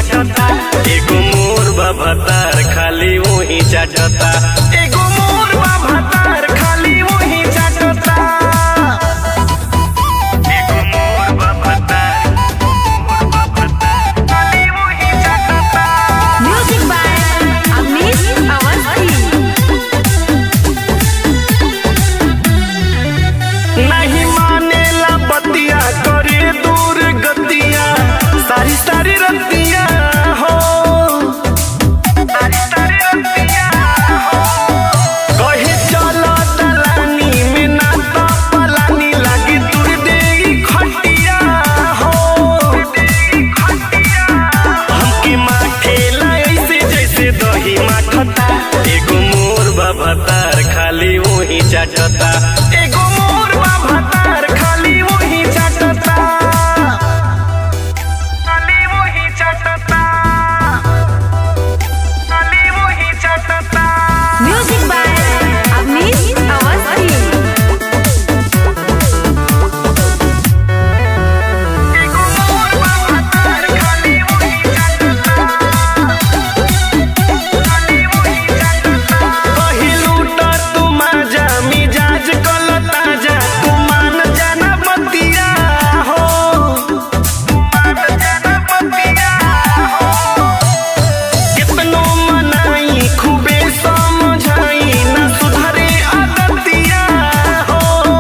चाटता एगो मोर बाभातार खाली वही चाटता एगो मोर बाभातार खाली वही चाटता एगो मोर बाभातार मोर बाभातार खाली वही चाटता म्यूजिक बाय अमित अवस्थी नहीं मानेला बतिया करे दूर गतिया सारी सारी रतिया हो सारी सारी रतिया हो कहे चलो दलानी में ना तो पलानी लागी दूर देगी खटिया हो हमके माठेला ऐसे जैसे दही माठता एगो मोर बाभातार खाली वही चाटता एगो मोर बाभातार खाली वही चाटता खाली वही चाटता खाली वही चाटता म्यूजिक बाय अमित अवस्थी एगो मोर बाभातार खाली वही चाटता खाली वही चाटता पहिलू त तू माजा मिजाज कल ताजा तू मान जाना बतिया हो तू मान जाना बतिया हो कितनो मनाई खूबे समझाई ना सुधरे आदतिया हो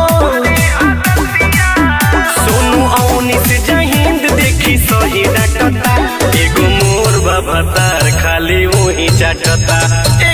सोनू औनी से जहिंद देखी सही डटता एगो मोर बाभातार खाली वही चाटता